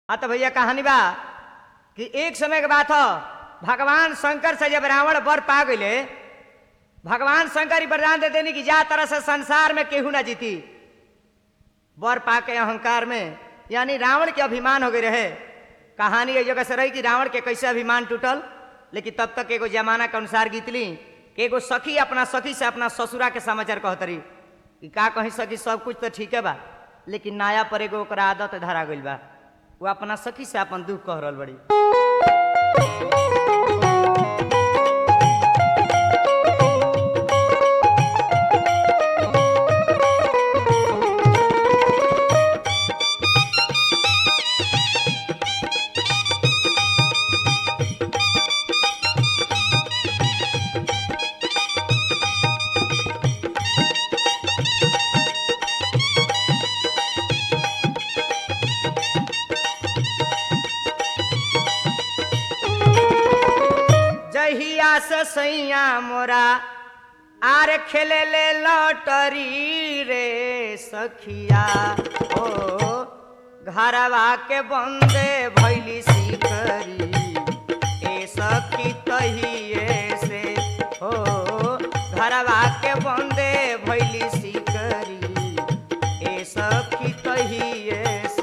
हाँ तो भैया कहानी बा कि एक समय के बात हो भगवान शंकर से जब रावण वर पा गए भगवान शंकर ही वरदान दे देनी कि जा तरह से संसार में केहू ना जीती वर पा के अहंकार में यानी रावण के अभिमान हो गए रहे कहानी ये जगह से रही कि रावण के कैसे अभिमान टूटल लेकिन तब तक एगो जमाना के अनुसार गीतली कि एगो सखी अपना सखी से अपना ससुरा के समाचार कहतरी कि का कहीं सखी सब कुछ तो ठीक है बा लेकिन नया पर एगो ओकरा आदत धरा गइल बा वो अपना सखी से अपन दुख कह रहल बड़ी जहिया से सैया मोरा आर खेले ले लॉटरी रे सखिया ओ घरवा के बंदे भैली सिकरी ए सखी तहिए से हो घरवा के बंदे भैली सिकरी ए सखी तहिए से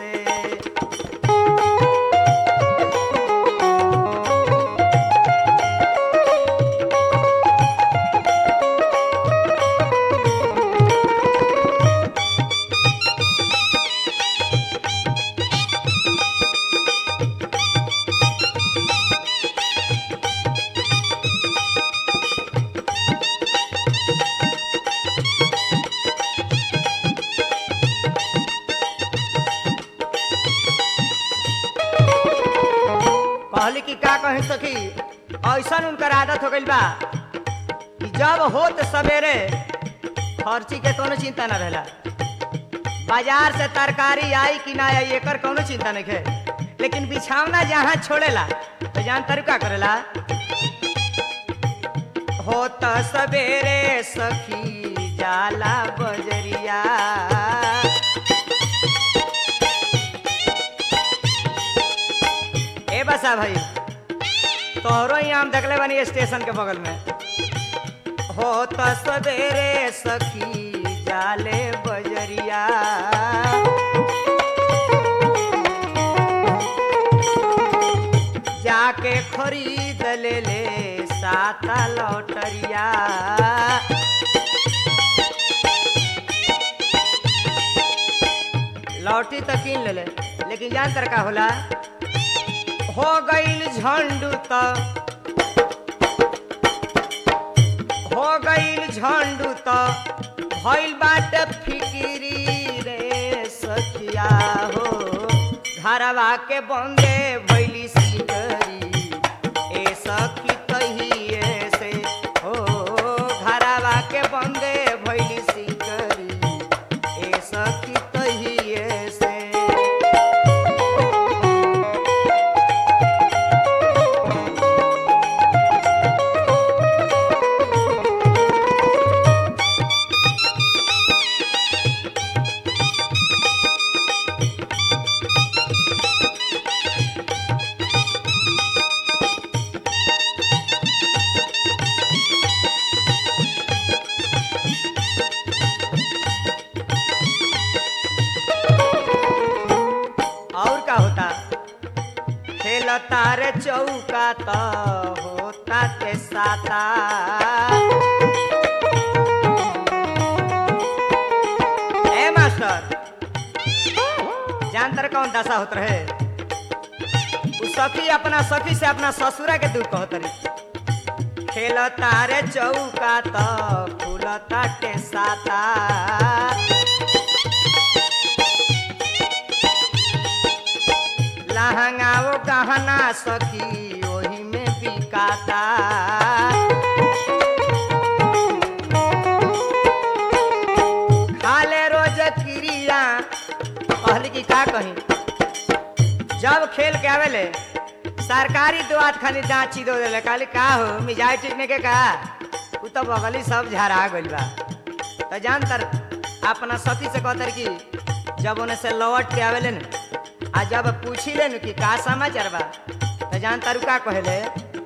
कहली कि का कही सखी ऐसा उनकर आदत हो गइल बा कि जब होत सवेरे खर्ची के कोनो चिंता ना रहला बाजार से तरकारी आई कि ना आई एकर कोनो चिंता नहीं है लेकिन बिछावना जहाँ छोड़ेला तो जान तरु का करेला होत सवेरे सखी जाला बजरिया ए बसा भाई तोहरो ही हम देखले बानी स्टेशन के बगल में हो तो सवेरे सखी जाले बजरिया जाके खरीद ले ले साता लौटरिया लौटी तो कीन ले ले लेकिन जान तर का होला हो गईल झंडू त हो गईल झंडू त भइल बाटे फिकिरी रे सखिया हो घरवा के बंदे भइली सिकरी ए सखी कहिए से हो घरवा के बंदे भइली सिकरी ए सखी कहिए से और का होता खेलता रे चौका तो होता ते साता ए मास्टर जानतर कौन दशा होत रहे उ सखी अपना सखी से अपना ससुरा के दुख कहत रही खेलता रे चौका तो खुलता ते साता लहंगाओ गहना सखी ओही में बिकाता खाले रोज क्रिया कहली कि का कही जब खेल के आवेले सरकारी दुआत खाली दाची दो देले कहली का हो मिजाज ठीक नहीं के का उ तो बगली सब झरा गइल बा तो जान तर अपना सखी से कहतर कि जब उन्हें से लौट के आवेले न आ जब पूछी ले कि का समाचार बा तो जान तारू का कहले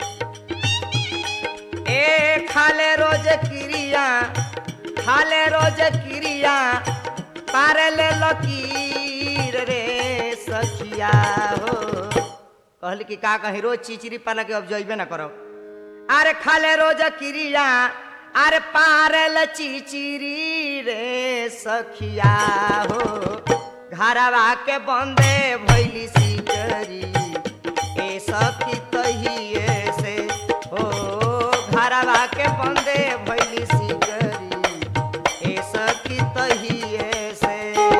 ए खाले रोज क्रिया खाले रोज क्रिया पारे ले लकीर रे सखिया हो कहली कि का कही रोज चिचरी पाला के अब जइबे ना करो अरे खाले रोज क्रिया अरे पारल चिचिरी रे सखिया हो घरवा के बंदे भैली सिकरी ए सखी तहिए से हो घरवा के बंदे भैली सिकरी ए सखी तहिए से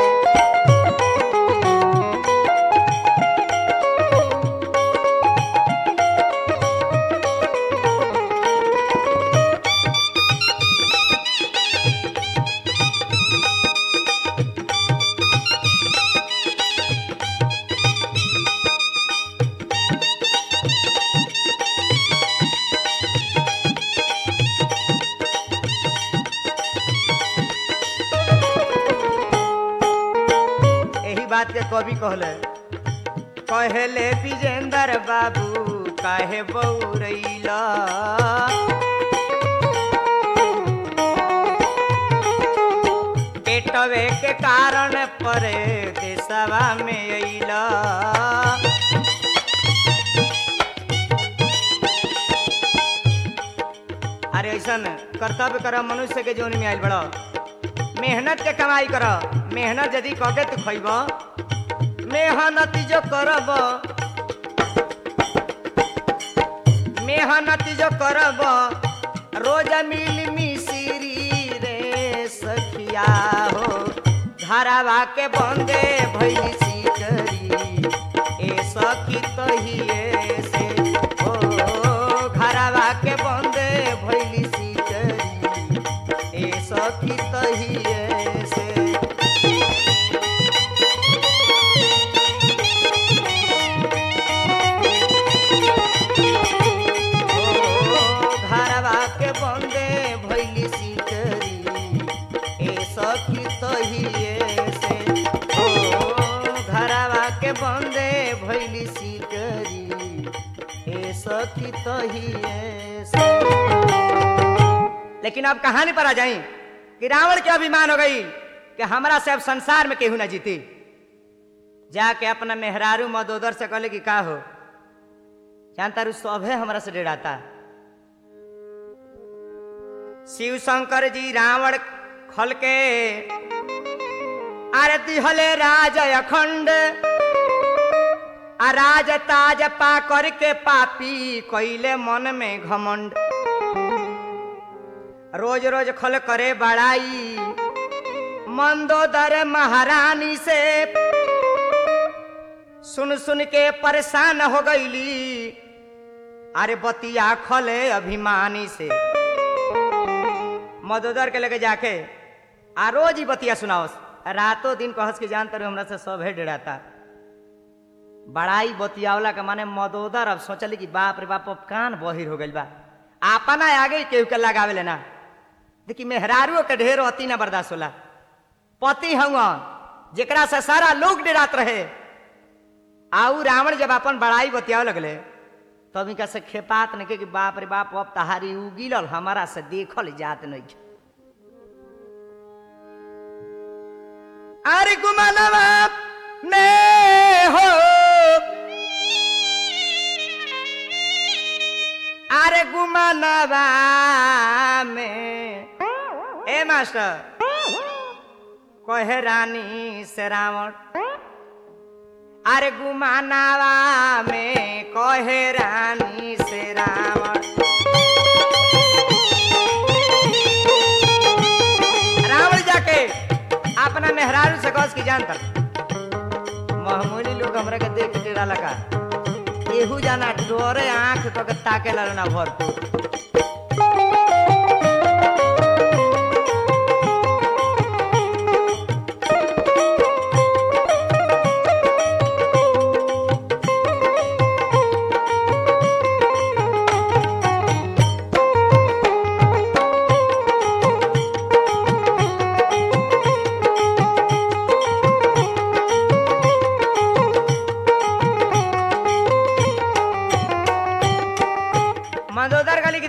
यही बात के कवि कहले कहले विजेंद्र बाबू काहे बौरैला पेटवे के कारण पर देशवा में अइला अरे ऐसन कर्तव्य कर मनुष्य के जीवन में आयल बड़ा मेहनत के कमाई कर मेहनत यदि कके तू खैब मेहनत जो करब मेहनत जो करब रोज मिल मिसिरी रे सखिया हो घरवा के बंदे भैली सिकरी ए सखी तहिए से हो घरवा के बंदे भैली सिकरी ए सखी तहिए से ओ घरवा के बंदे भैली सिकरी ए सखी तहिए से ओ घरवा के बंदे भैली सिकरी ए सखी तहिए से लेकिन अब कहानी पर आ जाई कि रावण के अभिमान हो गई कि हमरा से अब संसार में केहू ना जीती जाके अपना मेहरारू मदोदर से कहले कि का हो जानता रू सभे हमरा से डराता शिव शंकर जी रावण खल के आरती हले राज अखंड आ राज ताज पा करके पापी कैले मन में घमंड रोज रोज खल करे बड़ाई मंदोदर महारानी से सुन सुन के परेशान हो गईली अरे बतिया खले अभिमानी से मदोदर के लेके जाके आ रोज ही बतिया सुनाओस रातों दिन कहस के जानते रहो हमरा से सब है डराता बड़ाई बतियावला के माने मदोदर अब सोचली कि बाप रे बाप अब कान बहिर हो गइल बा अपना आगे केहू के लगावे लेना देखी मेहरारुओ के ढेर अति ना बर्दाश्त होला पति हवा जेकरा से सारा लोग डरात रहे आऊ रावण जब अपन बड़ाई बतियावे लगले तब इनका से खेपात नहीं के कि बाप रे बाप अब तहारी उगिलल हमारा से देखल जात नहीं अरे गुमानवा में हो अरे गुमानवा में ए मास्टर कहे रानी से रावण अरे गुमानावा में कहे रानी से रावण रावण जाके अपना मेहरारू से कस की जानता महमूली लोग हमरा के देख के डाला का एहू जाना डोरे आंख तो के ताके ला ना भरपूर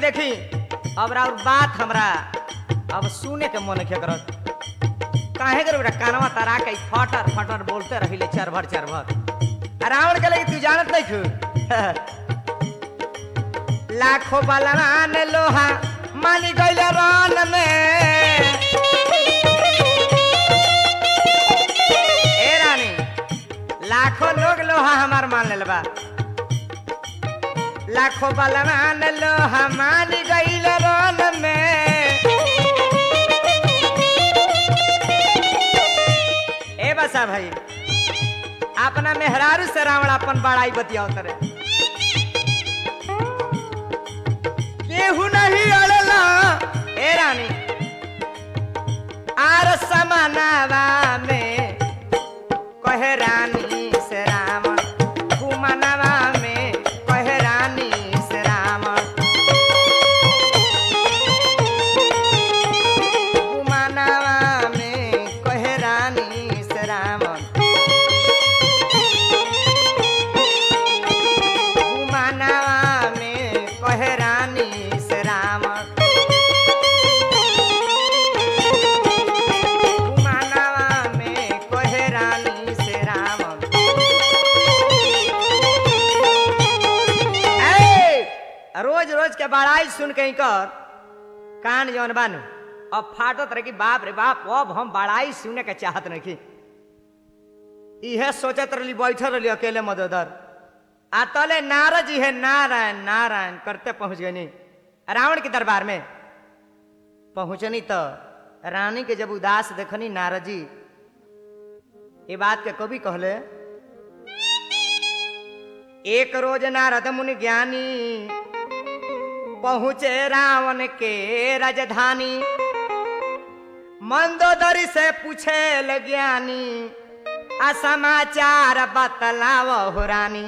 देखी अब और बात हमरा अब सुने के मन के करत काहे कर बेटा कानवा तरा के फटर फटर बोलते रहिले चरभर चरभर आ रावण के लगे तू जानत नहीं खू लाखों बलवान लोहा मानी गइल रन में ए रानी लाखों लोग लोहा हमार मान लेल बा लाखों बलवान लोहा मान गइल रन में ए बसा भाई अपना मेहरारू से रावण अपन बड़ाई बतियाओ तरे केहू नहीं अड़ला ए रानी आर समानावा में कहे रानी से रावण कुमनवा में कहे रानी से रावण कुमनवा में कहे रानी से रावण कुमनवा में कहे रानी से रावण कुमनवा में कहे रानी से रावण ए, रोज रोज के बड़ाई सुन के कर कान जौन बानू अब फाटत रही बाप रे बाप अब हम बड़ाई सुने के चाहत नहीं इहे सोचत रही बैठल रही अकेले मदोदर आ तले नारद जी है नारायण नारायण करते पहुंच गई रावण के दरबार में पहुंचनी तो रानी के जब उदास देखनी नारद जी ये बात के कवि कहले एक रोज नारद मुनि ज्ञानी पहुँचे रावण के राजधानी मंदोदरी से पूछे ले ज्ञानी आ समाचार बतलाव हो रानी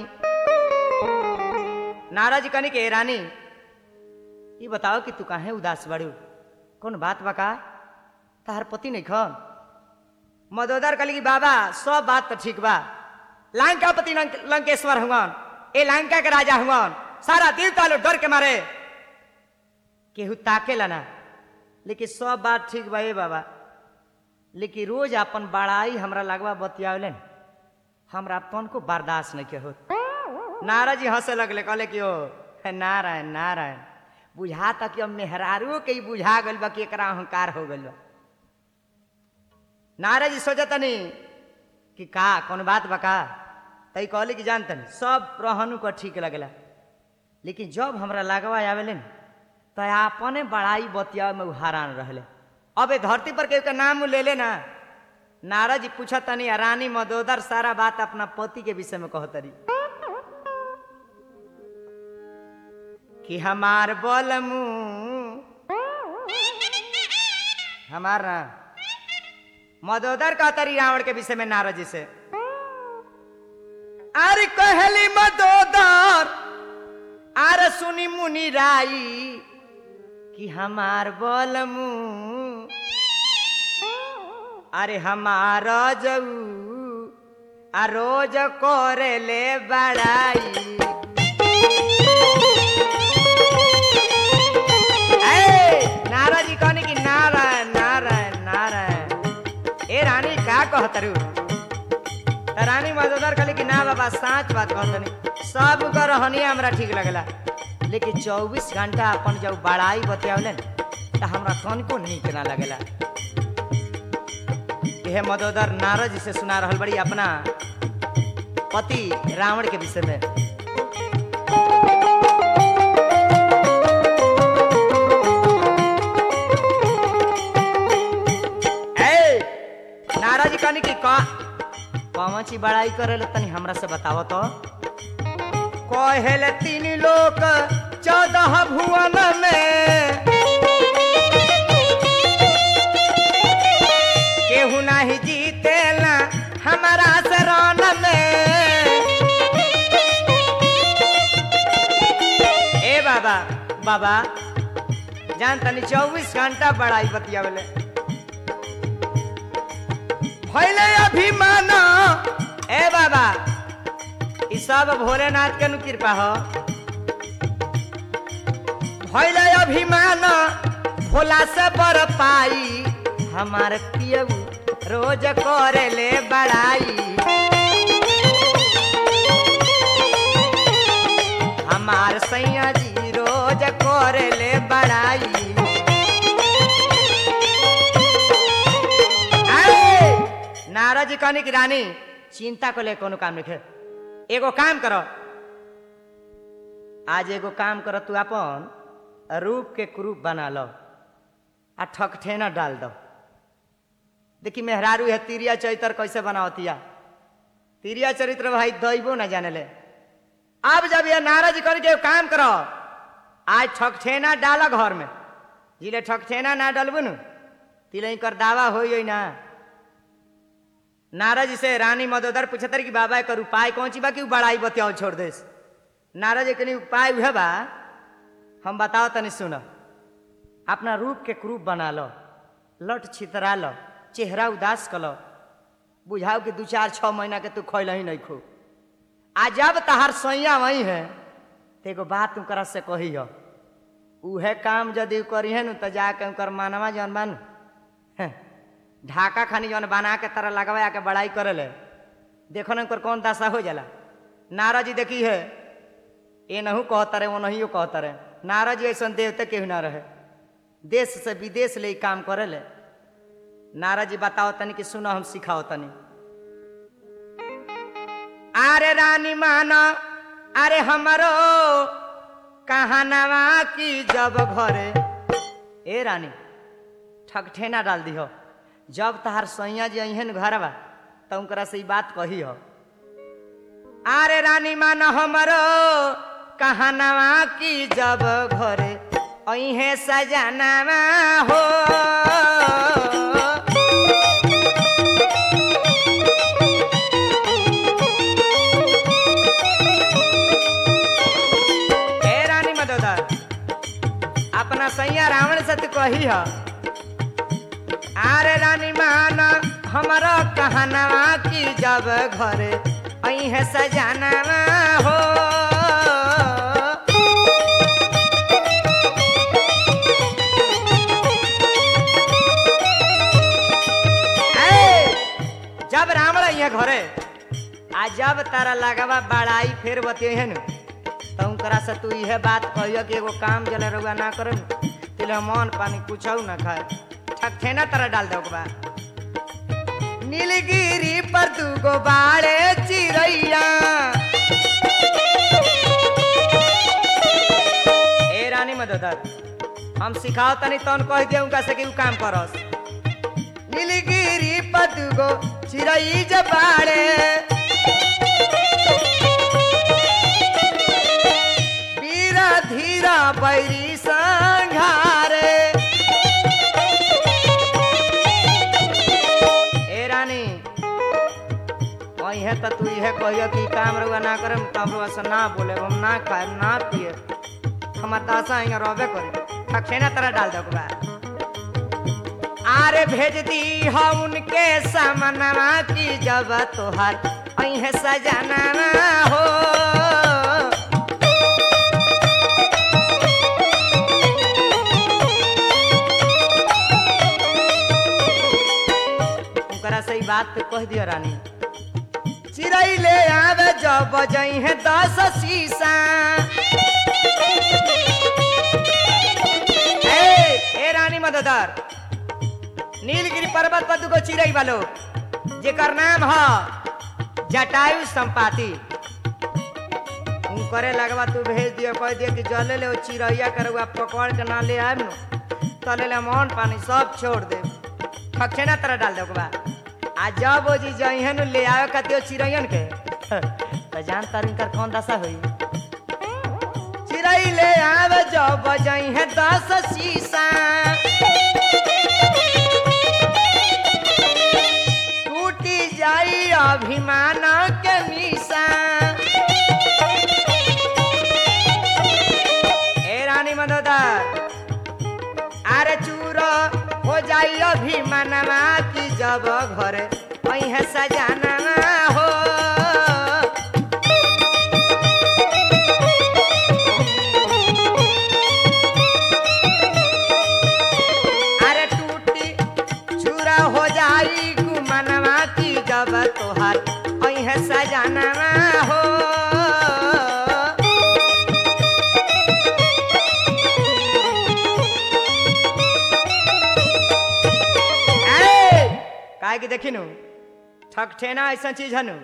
नारद जी कहनी के रानी ये बताओ कि तू काहे उदास बड़ू कौन बात बका तार पति नहीं खन मदोदर कहली कि बाबा सब बात तो ठीक बा लंकापति लंक, लंकेश्वर हुआन ए लंका के राजा हुआन सारा देवता लोग डर के मारे केहू ताकेला ना लेकिन सब बात ठीक बा ए बाबा लेकिन रोज अपन बड़ाई हमरा लगवा बतियावलन हमरा तन को बर्दाश्त नहीं के होत नारद जी हंसे लगले कहले कि ओ हे नारायण नारायण बुझा तक कि अब मेहरारू के ही बुझा गइल बा कि एकरा अहंकार हो गइल बा नारद जी सोचतनी कि का कौन बात बा का तई कहले कि जानतनी सब रहनु को ठीक लगला लेकिन जब हमरा लगवा आवेले तो अपने बड़ाई बतिया में हैरान रहले अब ए धरती पर के नाम ले ले ना नारद जी पूछतनी आ रानी मदोदर सारा बात अपना पति के विषय में कहतरी कि हमार बलमू हमार ना मदोदर कहतरी रावण के विषय में नारद जी से अरे कहली मदोदर आर सुनी मुनि राई कि हमार बलमू अरे हमार जऊ आ रोज करे ले बड़ाई ए, नारद जी कहने की नारायण नारायण नारायण ए रानी का कहतरू रानी मदोदर कहली कि ना बाबा साच बात कहतनी सब कर रहनी हमरा ठीक लगला लेकिन 24 घंटा अपन जब बड़ाई बतियावलन त हमरा तनको नीक ना लगला यह मदोदर नारद जी से सुना रहल बड़ी अपना पति रावण के विषय में ए, नारद जी कहनी कि का कौन ची बड़ाई करे तनी हमरा से बताव तो कहेले तीन लोक चौदह भुवन में केहू नहीं जीतेला हमारा शरण में ए बाबा बाबा जान तनी चौबीस घंटा बड़ाई बतियावले भैले अभिमान ए बाबा ई सब भोलेनाथ के नु कृपा हो भैल अभिमान भोला से बर पाई हमार पियऊ रोज करे ले बड़ाई हमार सैया जी रोज करे ले बड़ाई आए! नारद जी कहनी कि रानी चिंता को ले कोनो काम नहीं एगो काम करो आज एगो काम करो तू अपन रूप के क्रूप बना लो आ ठकठेना डाल दो देखी मेहरारू है तिरिया चरित्र कैसे बनावतिया तिरिया चरित्र भाई दैबो न जाने ले अब जब ये नाराज करके एगो काम करो आज ठकठेना डालो घर में जिले ठकठेना ना डलबू न तिले कर दावा हो ना नारद जी से रानी मदोदर पूछतर कि बाबा एकर उपाय कौन ची बा कि उ बड़ाई बतियाओ छोड़ देस नारद जी कनी उपाय उहे बा हम बताओ तनी सुन अपना रूप के क्रूप बना लो लट छितरा लो चेहरा उदास कर लो बुझाओ कि दू चार छह महीना के तू खैल ही नहीं खो आ जब तहार सैया वही है तो एगो बात तुकरा से कही हो उहे काम यदि करी है न तो जाके उनकर मानवा जौन बानू हैं, ढाका खानी जौन बना के तरह लगवा के बड़ाई करे ले देखो ना उनकर कौन दशा हो जाला नारद जी देखी है ये नहू कहता रहे वो नहीं कहता रहे नारद जी ऐसा देवते केहू ना रहे देश से विदेश ले ई काम करे ले नारद जी बताओ तनी कि सुनो हम सिखाओ तनी अरे रानी माना अरे हमरो कहानवा की जब घरे ए रानी ठकठेना डाल दिहो जब तहार सैया जी अहन घर बा तो उनकरा से ई बात कही हो अरे रानी मान हमरो कहानवा की जब घरे अहे सजनवा हो हे रानी मदोदर अपना सैया रावण से तू कही हो आरे रानी मान हमारा कहनवा की जब घरे अहे सजनवा हो ए, जब रावण यहाँ घरे आ जब तारा लगवा बड़ाई फेर बतिये नु तो उनकरा से तू इहे बात कहियो कि एगो काम जले रहुआ ना करे तिले मन पानी कुछ ना खाए ठकठेना तरह डाल दे ओकरा नीलगिरी पर दूगो बाड़े चिड़ैया ए रानी मदोदर हम सिखाओ तनी तन कह दिया उनका से कि उ काम करस नीलगिरी पर दूगो चिड़ै जे बाड़े वीरा धीरा बैरी संघारे ए रानी है तो तू इहे कहियो कि काम रहुआ ना करे तब रहुआ से ना बोले हम ना खाए ना पिए हमार दासा यहाँ रहबे करे ठकसेना तरह डाल दो ओकरा आरे भेज दी हो उनके सामनवा की जब तोहार अहे सजनवा हो ओकरा से ई बात कह दियो रानी चिड़ै ले आवे जब बजई है दस शीशा ए ए रानी मददर नीलगिरी पर्वत पर दुगो चिड़ै वालो जेकर नाम ह जटायु संपाति करे लगवा तू भेज दियो कह दियो कि जले ले ओ चिड़ैया के रउआ पकड़ के ना ले आएब न तले ले मन पानी सब छोड़ दे खखेना तरह डाल दे ओकरा आ जब ओ जी जइहे न ले आवे कतियो चिड़ैयन के तो जान तार इनकर कौन दशा होई चिड़ै ले आवे जब जइहे दस शीशा टूटी जाई अभिमान के निशा ए रानी मदोदर अरे चूर हो जाई अभिमानमा की जब घरे अहे सजाना हो कि देखी नु ठकठेना ऐसा चीज है नु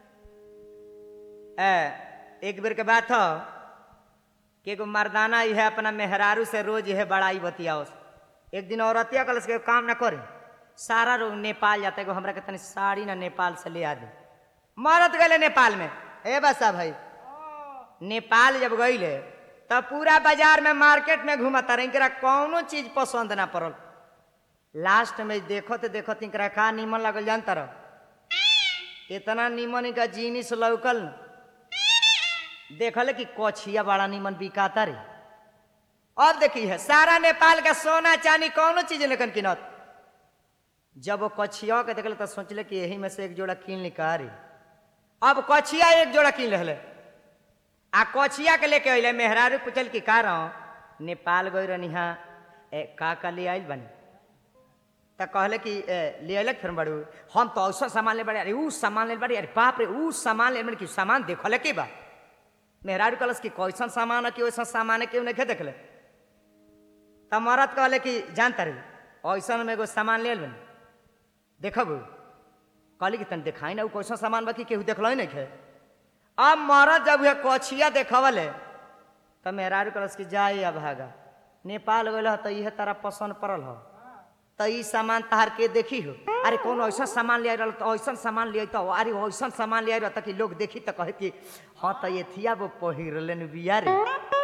ए, एक बेर के बात हो कि एगो मर्दाना यह अपना मेहरारू से रोज यह बड़ाई बतियाओ एक दिन औरतिया कल के काम ना करे सारा लोग नेपाल जाता एगो हमरा के तनी साड़ी ना नेपाल से ले आ दे मरत गए नेपाल में ए बसा भाई नेपाल जब गईले तब पूरा बाजार में मार्केट में घूमता रहे इनकरा कौनो चीज पसंद ना पड़ल लास्ट में देखत देखत इनकरा का नीमन लगल जानता रह इतना नीमन इनका जीनिस लौकल न देखल कि कछिया बड़ा नीमन बिकाता रे अब देखी है सारा नेपाल का सोना चांदी कौनो चीज लेकिन किनत जब वो कछिया के देखल तो सोचले कि यही में से एक जोड़ा कीन निकाल अब कछिया एक जोड़ा कीन ले आ कछिया के लेके अइले मेहरारू पूछल कि का रहो नेपाल गई रहनी हाँ ए का का ले आइल बनी त कहले कि ए, ले अइलक फिर बड़ू हम तो ऐसा सामान ले बड़े अरे ऊ सामान ले बड़े अरे बाप रे ऊ सामान ले बड़े कि सामान देखल के बा मेहरारू कहलस कि कैसन सामान है कि वैसा सामान है केहू नहीं देखले तब मरद कहले कि जानता रे ऐसन में एगो सामान ले आइल बनी देखब कहली कि तन देखाई ना ऊ कैसन सामान बा कि केहू देखल नहीं खे अब मरद जब उहे कछिया देखवले त मेहरारू कहलस कि जाए अब भागा नेपाल गइल ह त इहे तारा पसंद पड़ल ह त ई सामान तहार के देखी हो अरे कौन ऐसा सामान ले आइल तो ऐसा सामान ले आई तो अरे ऐसा सामान ले आइल त कि लोग देखी त कहे कि हाँ त ये थिया वो पहिरलन बिया रे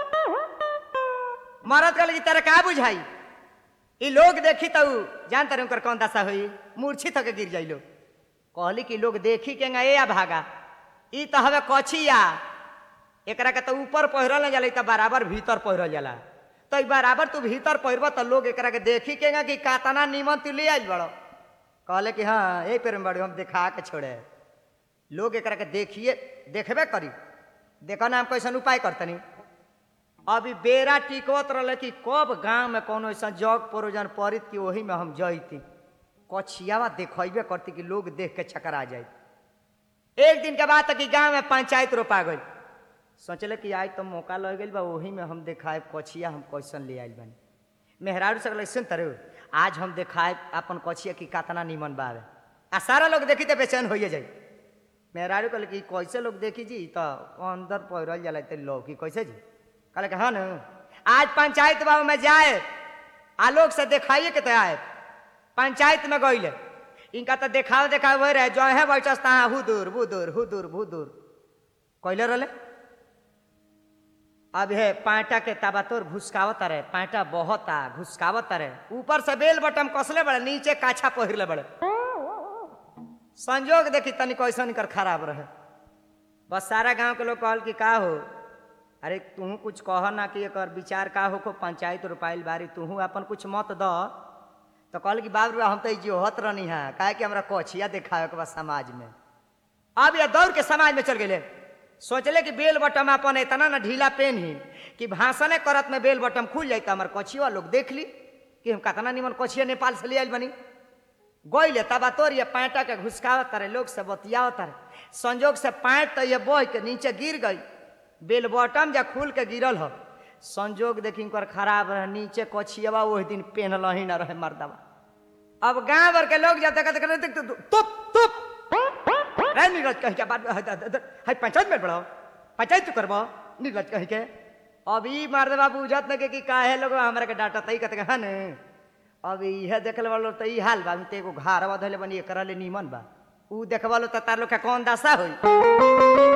मरद कहले कि तेरा का बुझाई ई लोग देखी तो जानते रहे उनकर कौन दशा हुई मूर्छित होके गिर जाइलो कहली कि लोग देखी के ए आ भागा ई तो हवे कछिया एकरा के तो ऊपर पहिरल न जाला ई तो बराबर भीतर पहिरल जाला तो ई बराबर तू भीतर पहिरब तो लोग एकरा के देखी के कि कातना नीमन तू ले आइल बड़ो कहले कि हाँ यही पेड़ में बड़ो हम दिखा के छोड़े लोग एकरा के देखिए देखबे करी देखो ना हम कैसन उपाय करतनी अभी बेरा टिकवत रहे कि कब गांव में कोनो ऐसा जग प्रोजन पड़ित कि वही में हम जैती कछियावा देखबे करती कि लोग देख के छकरा जाए एक दिन के बाद तक कि गांव में पंचायत रोपा गई सोचले कि आज तो मौका लग गई बा वही में हम देखाए कछिया हम कैसन ले आइल बानी मेहरारू से सुन तरु आज हम देखाए अपन कछिया की कातना निमन बावे आ सारा लोग देखी तो बेचैन होइए जाई मेहरारू कहले कि कैसे लोग देखी जी तो अंदर पहिरल जाला तो लोग की कैसे जी कहले कि हाँ न आज पंचायत बाबू में जाए आ लोग से देखाइए के तो आए पंचायत में गईले इनका तो देखाव देखाव हो रहे जो है बैठस तहाँ हुदूर बुदूर हुदूर बुदूर कैले रहले अब है पाटा के ताबातोर घुसकावत रहे पाटा बहता घुसकावत रहे ऊपर से बेल बटम कसले बड़े नीचे काछा पहिरले बड़े संजोग देखी तनी कैसन कर खराब रहे बस सारा गांव के लोग कहल कि का हो अरे तू कुछ कह ना कि एकर विचार का हो पंचायत रुपाइल बारी तू अपन कुछ मत द तो कहल कि बाबू हम तो जोहत रहनी है काहे कि हमरा कछिया देखावे के बा समाज में अब ये दौड़ के समाज में चल गए सोचले कि बेल बटम अपन इतना ना ढीला पेन ही कि भाषणे करत में बेल बटम खुल जाए तो हमार कछिया लोग देख ली कि हम कतना निमन कछिया नेपाल से ले आइल बनी गईले तबा तोर ये पैंटा के घुसकावत तारे लोग से बतियावत तारे संजोग से पैंट तो ये बह के नीचे गिर गई बेल बटम जा खुल के गिरल हो संजोग देखी कर खराब रहे नीचे कछियावा वही दिन पहनल ही ना रहे मर्दवा अब गांव भर के लोग जब तक तक तुप तुप रे नीरज कह के बात है पंचायत में बढ़ाओ पंचायत तू करबो नीरज कह के अभी मर्दवा बुझत न के कि काहे लोग हमरा के डांटा तई कहते हन अब इहे देखल वालो त ई हाल बा हम ते एगो घारवा धले बनी एकरा ले नीमन बा ऊ देखवालो त तार लोग के कौन दशा होई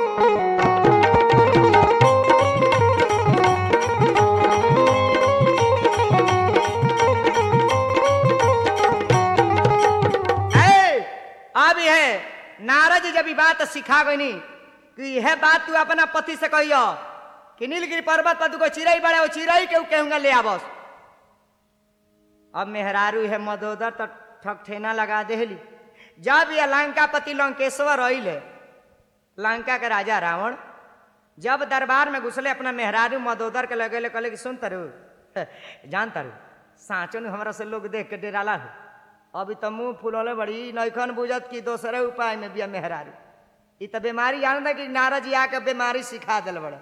ए, अब यह नारद जब ई बात सिखा गई कि यह बात तू अपना पति से कहियो कि नीलगिरी पर्वत पर दुगो चिड़ई बड़े वो चिड़ई के कहूंगा ले आवस अब मेहरारू है मदोदर तो ठकठेना लगा देहली जब यह लंकापति लंकेश्वर अइले लंका के राजा रावण जब दरबार में घुसले अपना मेहरारू मदोदर के लगे कहले कि सुन तरु जान तरु साँचो ने हमरा से लोग देख के डेराला हो अभी तो मुंह फुलौले बड़ी नैखन बुझत कि दोसरे उपाय में बिया मेहरारू ई तो बीमारी जानता कि नारद जी आके बीमारी सिखा दिल बड़े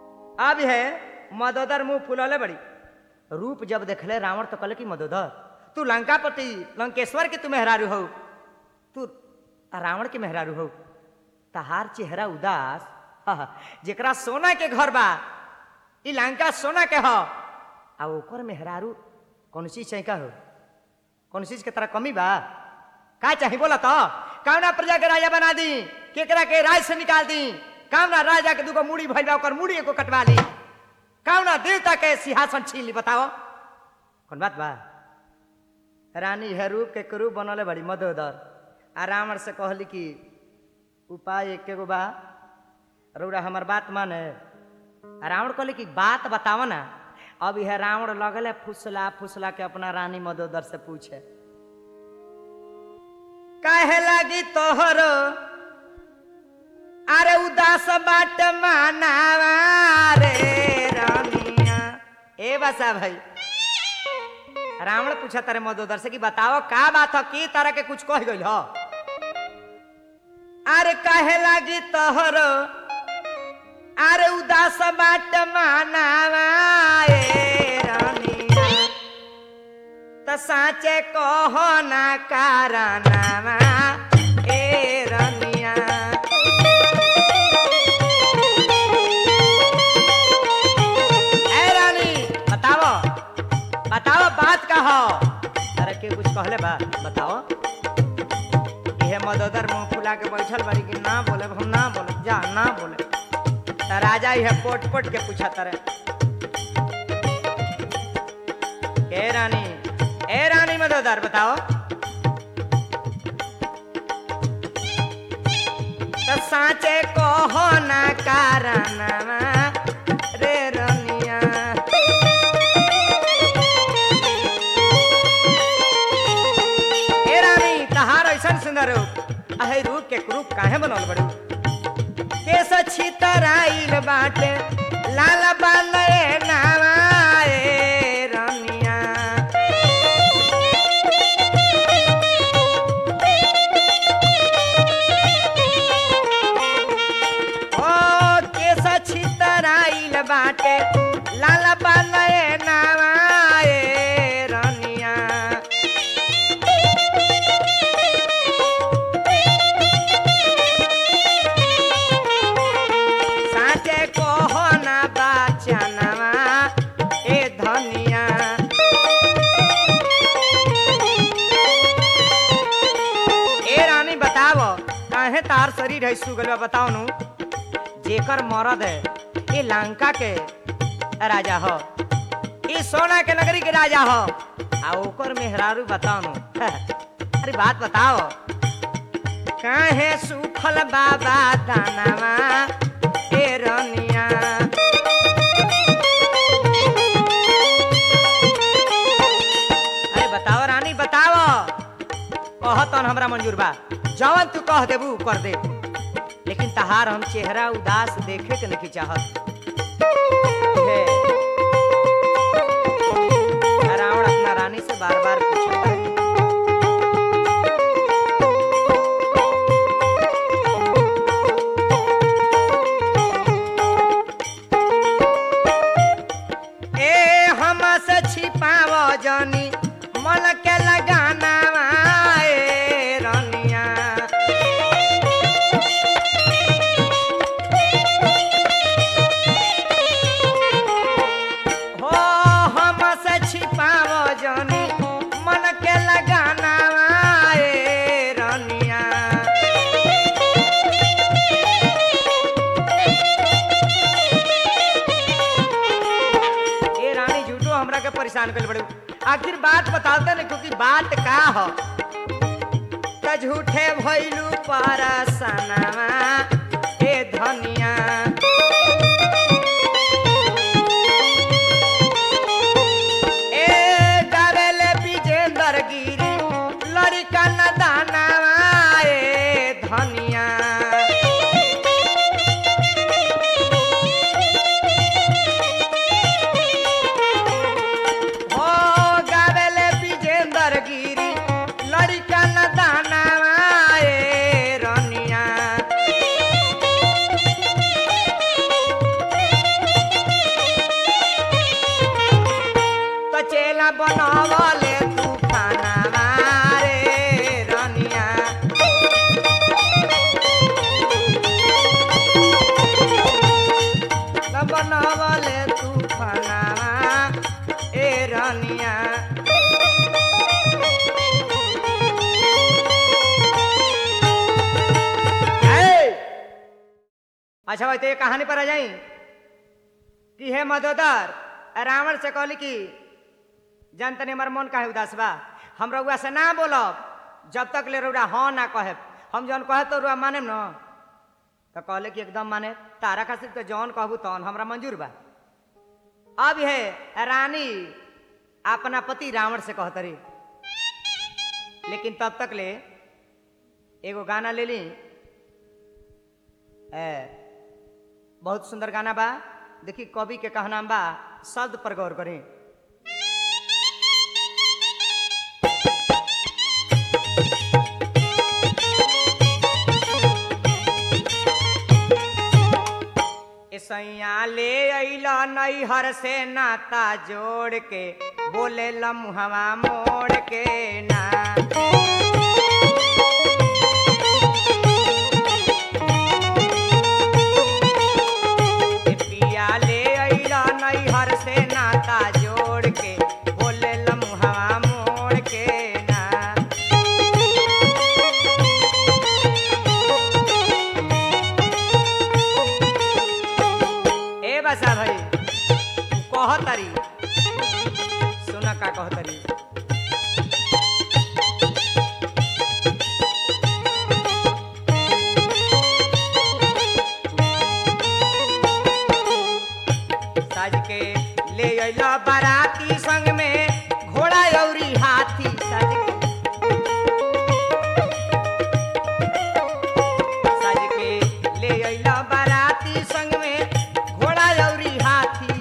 अब है मदोदर मुंह फुलौले बड़ी रूप जब देखले रावण तो कहले कि मदोदर तू लंकापति लंकेश्वर के तू मेहरारू हो तू रावण के मेहरारू हो तहार चेहरा उदास हा, हा, जेकरा सोना के घर बा ई लंका सोना के हो आ ओकर मेहरारू कौन चीज चाहिए का हो कौन चीज के तरह कमी बा का चाही बोला तो कौना प्रजा के राजा बना दी केकरा के राज से निकाल दी कौना राजा के दूगो मुड़ी भइल बा ओकर मुड़ी को कटवा ली कौना देवता के सिंहासन छीन ली बताओ कौन बात बा रानी हरू के करू बनले बड़ी मदोदर आ रावण से कहली कि उपाय एक गो बा रौरा हमार बात माने आ रावण कहले कि बात बताव ना अब यह रावण लगले फुसला फुसला के अपना रानी मदोदर से पूछे काहे लागी तोहरो अरे उदास बाट मानावा रे रानिया ए बसा भाई रावण पूछा तारे मदोदर से कि बताओ का बात हो की तरह के कुछ कह गइल हो अरे काहे लागी तोहरो अरे उदास बाट मानावा ए रानिया त साचे कहो ना कारनामा ए रानिया ए रानी बताओ बताओ बात का हो अरे के कुछ कहले बा बताओ इहे मदोदर मुंह फुला के बैठल बड़ी कि ना बोले हम ना बोले जा ना बोले त राजा इहे पोट पोट के पूछा तरे ए रानी ए रानी मदोदर बताओ त साचे कहो ना कारणमा रे रनिया ए रानी तहार ऐसन सुंदर रूप अहे रूप के रूप काहे बनल बड़ू केस छितराइल बाटे लाल बांधे नावा ए रनिया ओ केस छितराइल बाटे लाल बांधे नावा ए रनिया साचे कहो ना बाचनवा ए धनिया ए रानी बताओ काहे तार शरीर है सुगल बा बताओ नु जेकर मरद है ए लंका के राजा हो ई सोना के नगरी के राजा हो आ ओकर मेहरारू बताओ नु अरे बात बताओ काहे सुखल बाबा दानवा ए रनिया अरे बताओ रानी बताओ कह तन हमरा मंजूर बा जवन तू कह देबू कर दे लेकिन तहार हम चेहरा उदास देखे के नहीं चाहत हे। रावण अपना रानी से बार बार पूछता है ए हम से छिपाव जनी मन के लगाना ए रनिया हो हम से छिपाव जनी मन के लगाना ए रनिया ए रानी झूठो हमरा के परेशान कर बड़े आखिर बात बताते नहीं क्योंकि बात का हो त झूठे भइलू परसनवा ए धनिया ए गावेले विजेंदर गिरी लड़का न दानवा ए धनिया हो गावेले विजेंदर गिरी लड़का न दानवा ए रनिया अच्छा भाई तो ये कहानी पर आ जाई कि हे मदोदर रावण से कहली कि जान तनी हमार मन काहे उदास बा हम रउआ से ना बोलब जब तक ले रउआ हाँ ना कहे हम जौन कहे तो रउआ माने न तो कहले कि एकदम माने तारा खातिर तो जौन कहबू तौन हमरा मंजूर बा अब है रानी अपना पति रावण से कहतरी लेकिन तब तक ले एगो गाना ले ली ए, बहुत सुंदर गाना बा देखी कवि के कहना बा शब्द पर गौर करें सैया ले अइला नैहर से नाता जोड़ के बोले लम्हवा मोड़ के ना ए पिया ले अइला नैहर से नाता जोड़ के बोले लम्हवा मोड़ के ना ए बसा भाई कहतरी सुन का कहतरी साज के ले अइला बाराती संग में घोड़ा अउरी हाथी साज के साज के ले अइला बाराती संग में घोड़ा अउरी हाथी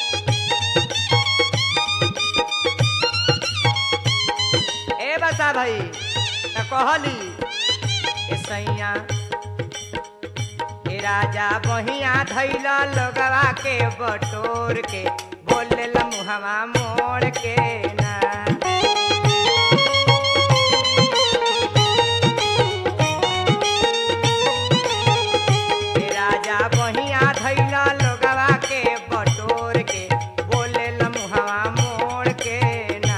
ए बसा भाई त कहली ए सैया ए राजा बहिया धैला लोगवा के बटोर के बोले मुहवा मोड़ के ना ए राजा बहिया धैला लोगवा के बटोर के बोले मुहवा मोड़ के ना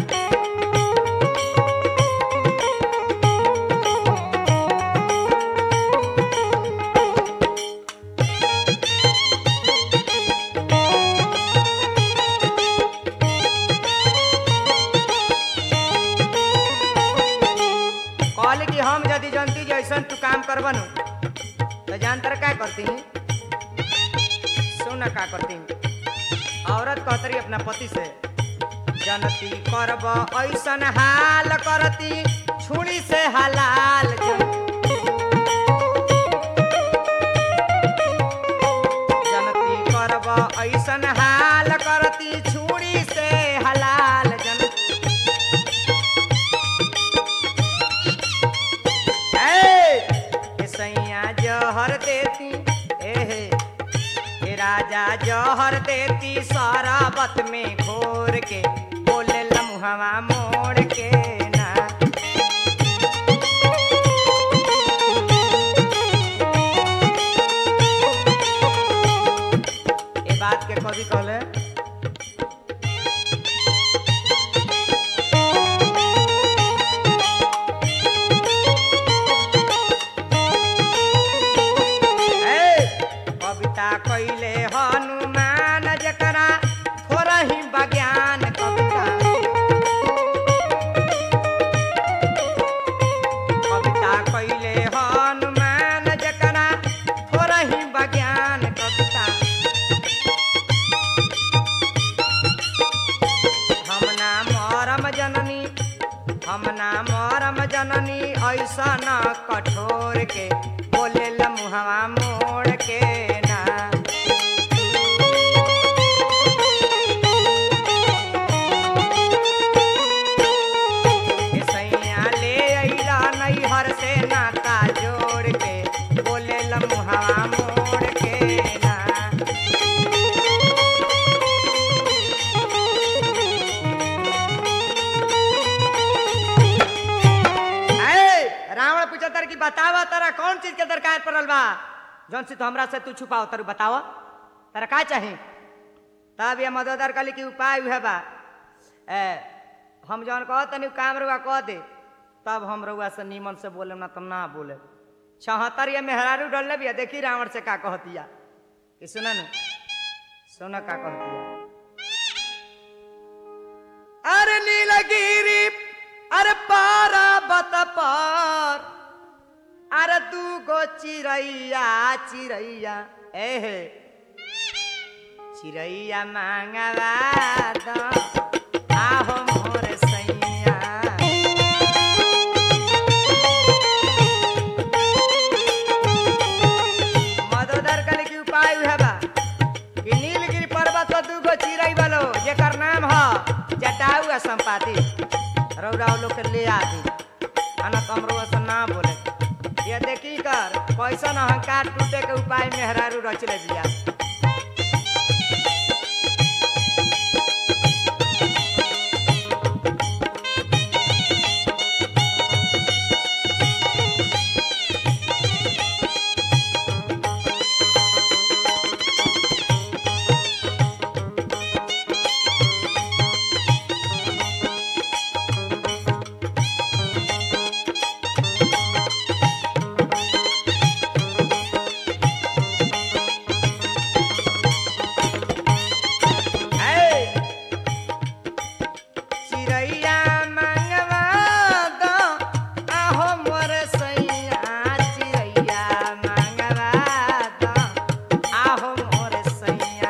कहले कि हम यदि जनती जैसन तू काम करबन तो जानतर का करती सुन का करती औरत कहतरी अपना पति से जनती करब ऐसन हाल करती छुरी से हलाल जन- जनती करब ऐसन हाल करती छुरी से हलाल जन ए ए सैया जहर देती एहे ए राजा जहर देती शराबत में घोर के बोले लम्हवा मोड़ के ना ए बात के कवि कहले ए, कविता कैले हनुमान जकरा थोड़ा ही बज्ञान कविता कविता कैले हनुमान जकरा थोड़ा ही बज्ञान कविता हम ना मरम जननी हम ना मरम जननी ऐसा न कठोर के बोले लम्हवा मोड़ के ना ए सैया ले अइला नैहर से नाता जोड़ के बोले लम्हवा मोड़ के ना ए, रावण पूछतर कि बतावा तारा कौन चीज के दरकार पड़ल बा जौन से तो हमरा से तू छुपाओ तारू बतावा तारा का चाही तब ये मददर कहली कि उपाय उहे बा ए, हम जौन कह तनी काम रुआ कह दे तब हम रुआ से नीमन से बोले ना तो ना बोले छहत्तर ये मेहरारू डल बिया देखी रावण से का कहतिया कि सुना न सुना का कहतिया अरे नीलगिरी अरे पारा बत पर अरे तू गो चिड़ैया चिड़ैया एहे चिड़ैया मांगवा दो आहो मोर सैया मदोदर कल की उपाय है बा कि नीलगिरी पर्वत पर दूगो चिड़ै बलो जेकर नाम ह जटाऊ आ संपाति रौरा लोग के ले आदि अना कमरो से ना बोले ये देखी कर कैसन अहंकार टूटे के उपाय मेहरारू रच ले दिया Hey! चिड़ैया मंगवा दो आहो मोर सैया चिड़ैया मंगवा दो आहो मोर सैया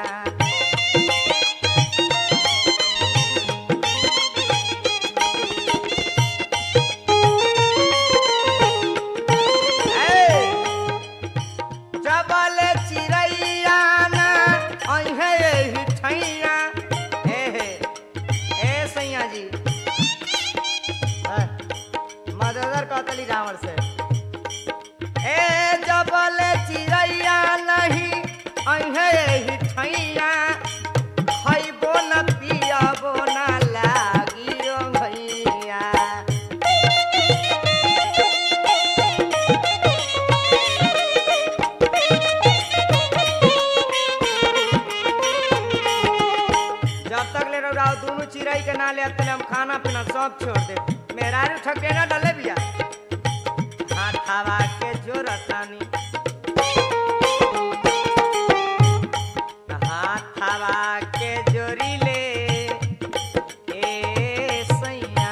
Hey! जबल चिड़ैया ना अहे एही ठैया हे हे ए सैया जी मददर कहतली रावण से ए जबल चिड़ैया नहीं अहे एही ठैया खैबो न पियबो न लागी ओ भैया जब तक ले रहो दोनों चिड़ै के ना ले अब तले हम खाना पीना सब छोड़ दे मेहरारू ठके ना डले बिया हाथावा के जोरतानी हाथावा के जोरी ले ए सैया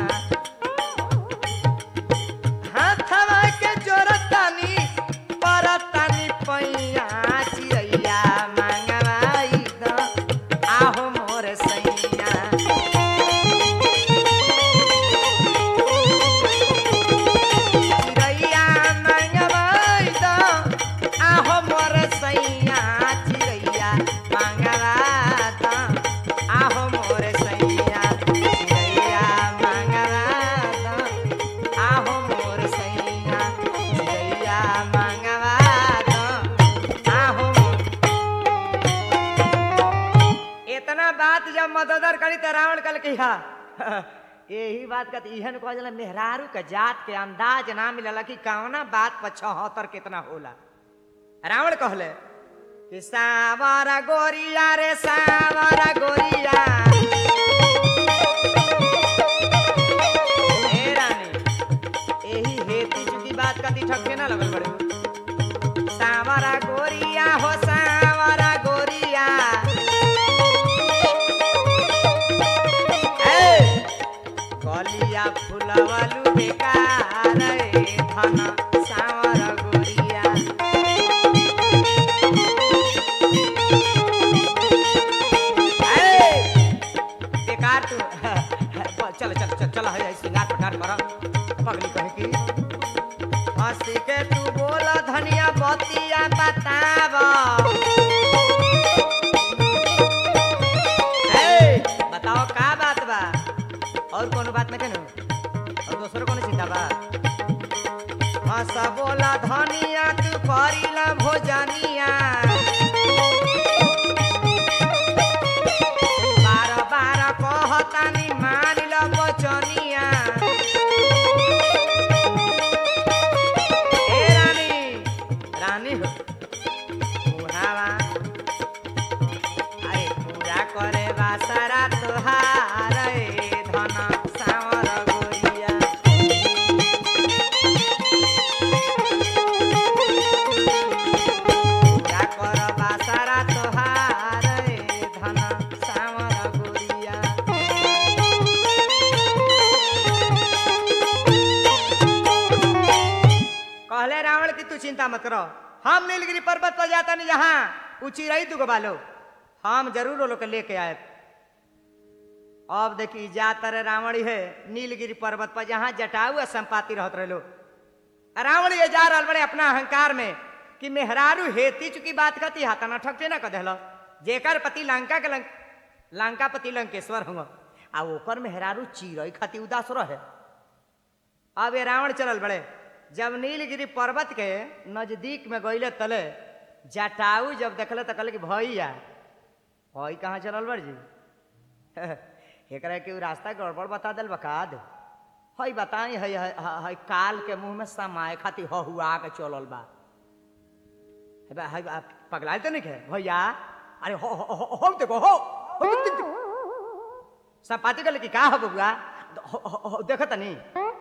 हाथवा के जोरतानी परतानी पैया चिड़ैया मांगवाई द आहो मोर सैया चिड़ैया मांगवाई द आहो मोर सैया चिड़ैया मांगवा द आहो मोर सैया चिड़ैया मांगवा द आहो मोर सैया चिड़ैया मांगवा द आहो मोर इतना बात जब मददर करी तो रावण कल की हा यही बात का इहन कह जाला मेहरारू के जात के अंदाज ना मिलला कि कौना बात पर छहत्तर कितना होला रावण कहले कि सावरा गोरिया रे सावरा गोरिया हे रानी यही हेतु चुकी बात का ती ठक्के ना लगल बड़े सावरा गोरिया हो सावरा गोरिया ए, कलिया फुलवलु बेकार रे धन सावर गोरिया ए, बेकार तू चल चल चल चल है श्रृंगार प्रकार कर पगली कहे की हंसी के तू बोल धनिया बतिया बताव ए, बताओ का बात बा और कोनो बात में केनु और दूसरो कोनो चिंता बा हंस बोला धनिया तू करीला भोजनिया बार बार कहतानी मान ल बचनिया ए रानी रानी हो बुढ़ावा अरे पूरा करे बासारा तोहार ए धन सावर गोरिया मत करो हम नीलगिरी पर्वत पर जाता नहीं जहाँ ऊंची रही तू बालो हम जरूर वो लोग के लेके आए अब देखी जाता रे रावण है नीलगिरी पर्वत पर जहाँ जटाऊ आ संपाति रहत रहे लोग रावण ये जा रहा बड़े अपना अहंकार में कि मेहरारू हेती चुकी बात कहती हाथा ना ठकते ना कह जेकर पति लंका के लंक लंका पति लंकेश्वर होंगे आ ओकर मेहरारू चिरई खाती उदास रहे अब ये रावण चलल बड़े जब नीलगिरी पर्वत के नजदीक में गईले तले जटाऊ जब देखले तो कहले कि भैया हई कहाँ चलल बड़ जी एकरा के उ रास्ता गड़बड़ बता दिल बका दे हई बताई हई हई- हई काल के मुंह में समाए खातिर हहुआ के चलल बा हे बा- हई बा- पगलाइल तो नहीं है भैया अरे हो हो हो हो देखो हो हो देख- देख- देख। संपाति कहले कि का हो बबुआ हो- हो- हो, देखत नहीं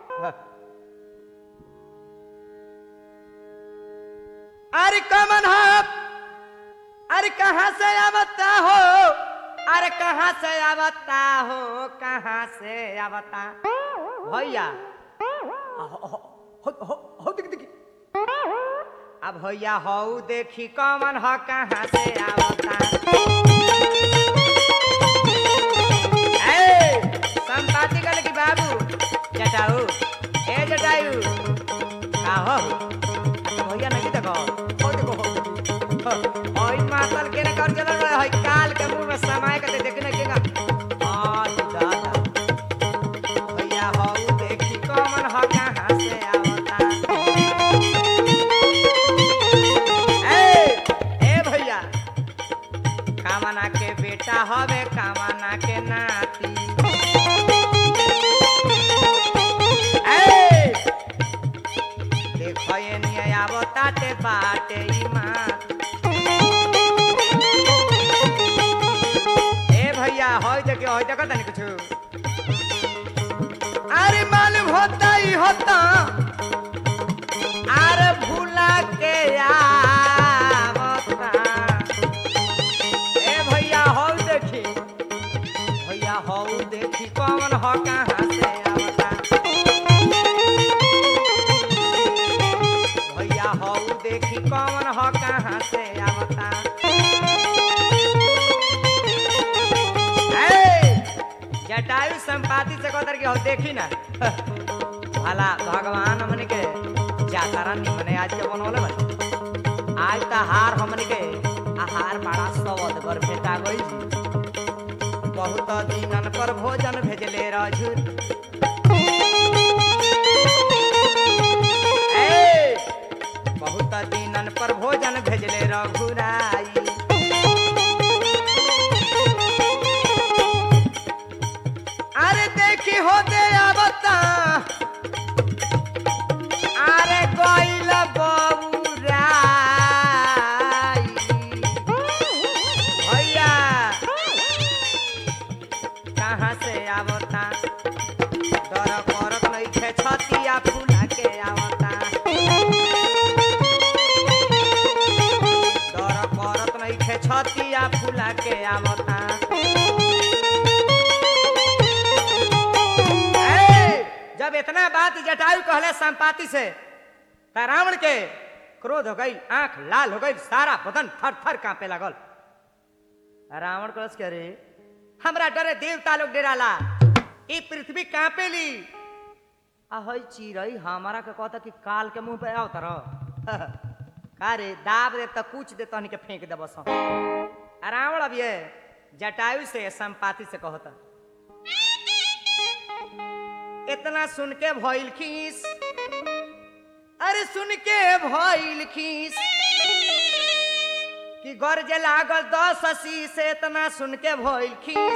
अरे कमन आप अरे कहाँ से आवता हो अरे कहाँ से आवता हो कहाँ से आवता भैया हो हो हो हो हो दिख दिख अब भैया हो देखी कमन हो कहाँ से आवता ए, संपाति कहले कि बाबू जटाऊ ए जटायू का हो अच्छा भैया नहीं देखो हो देखो हो ओई मातल के ने कर चलल रहे हई काल के मुंह में समाय के देख न केगा आज दादा भैया हो देखी कमन हो कहाँ से आवता ए ए भैया कामना के बेटा हवे कामना के नाती ए देखो ये निया आवता ते बाटे ई मात ए भैया होय देखियो होय देखो तनी कुछ अरे मालूम होता ही होता अरे भूला के आवता ए भैया हो देखी भैया हो देखी कौन हो कहाँ से आवता भैया हो देखी कौन हो कहाँ से आवता ए, जटायु संपाति से कहतर के हो देखी ना भला भगवान हमने के जातारा निमने आज के बनवले बने आज त हार हमने के आहार बड़ा सवद बर भेटा गई बहुत दिनन पर भोजन भेजले राजुर ए, बहुत दिनन पर भोजन भेजले रघुराई अरे देखी हो दे आवता अरे गइल बबुराई भैया कहाँ से आवता डर करत नहीं खे छतिया फूला के आवता डर करत नहीं खे छतिया फूला के आवता ए, जब इतना बात जटायु कहले संपाति से त रावण के क्रोध हो गई आंख लाल हो गई सारा बदन थर थर कांपे लगल रावण कहस के अरे हमरा डरे देवता लोग डेराला ई पृथ्वी कांपेली आ हई चिरई हमारा के कहता कि काल के मुंह पे आओ तर का रे दाब दे त कुछ दे तहनी के फेंक दे बस रावण अब ये जटायु से संपाति से कहता इतना सुन के भइल खीस अरे सुन के भइल खीस कि गरजे लागल दस अस्सी से इतना सुन के भइल खीस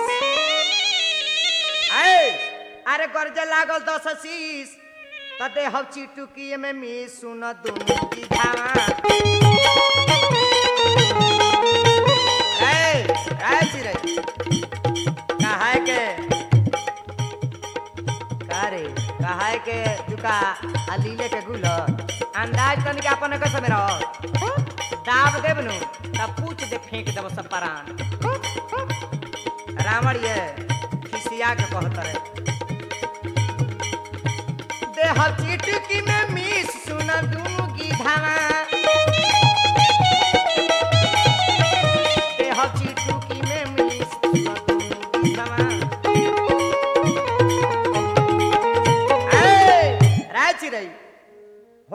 ऐ, अरे गरजे लागल दस अस्सी त देह चिटुकी में मी सुन दुनु की धावा ऐ, ऐ चिरै, कहा है के कारे कहा है के दुका अलीले के गुल अंदाज तनी के अपन कैसे मेरा दाब देब नु तब पूछ दे फेंक देब सब परान रावण ये खिसिया के कहत रहे देह चिटकी में मिस सुन दूंगी धावा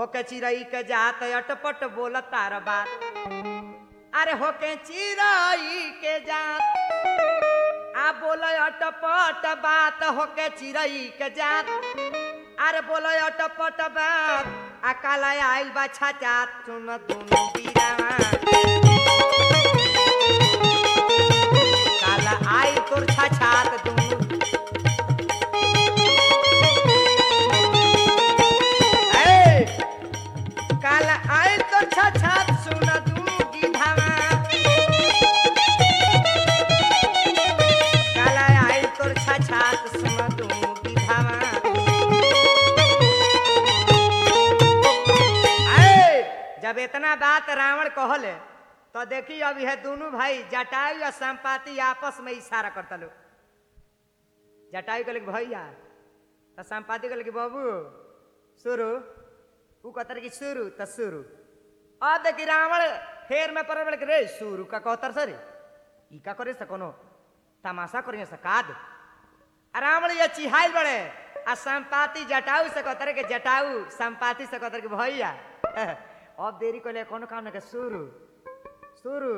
होके चिड़ई के जात अटपट बोल तार बात अरे होके चिड़ई के जात आ बोल अटपट बात होके चिड़ई के जात अरे बोल अटपट बात आ काला आइल बा छाचात सुन दुनु बीरावा काला आइल तोर छाछात दुनु ए, काला आइल तोर छाछात सुन दुनु गीधावा काला आइल तोर छाछात सुन दुनु गीधावा ए, जब इतना बात रावण कहले तो देखी अब यह दोनों भाई जटायु और संपाति आपस में इशारा करता लोग जटायु कहले कि भैया तो संपाति कहले कि बाबू शुरू ऊ कहतर कि शुरू तो शुरू अब देखी रावण फेर में पड़ल कि रे शुरू का कहतर सर ई का करे से कोनो तमाशा करिए से काद आ रावण ये चिहाइल बड़े आ संपाति जटाऊ से कहतर के जटाऊ संपाति से कहतर के भैया अब देरी कोले कोनो काम न के शुरू शुरू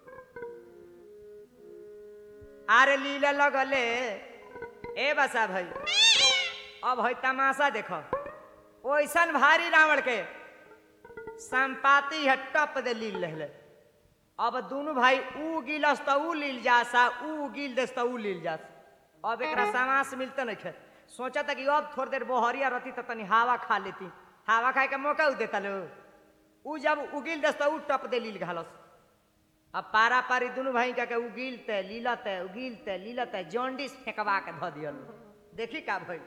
आरे लीला लगले ए बसा भाई अब है तमाशा देखो ओइसन भारी रावण के संपाति है टप दे लील रहले अब दोनों भाई ऊ गिलस तो ऊ लील जासा ऊ गिल देस तो ऊ लील जास अब एकरा समास मिलते नहीं खे सोचा था कि अब थोड़ी देर बोहरिया रहती तो तनी हवा खा लेती हवा खाए के मौका ऊ देता लो ऊ जब उगिल देस तो ऊ टप दे लील घालस अब पारा पारी दुनू भाई का के उगिलते लीलते उगिलते लीलते जॉन्डिस फेंकवा के धऽ दियल देखी का भाई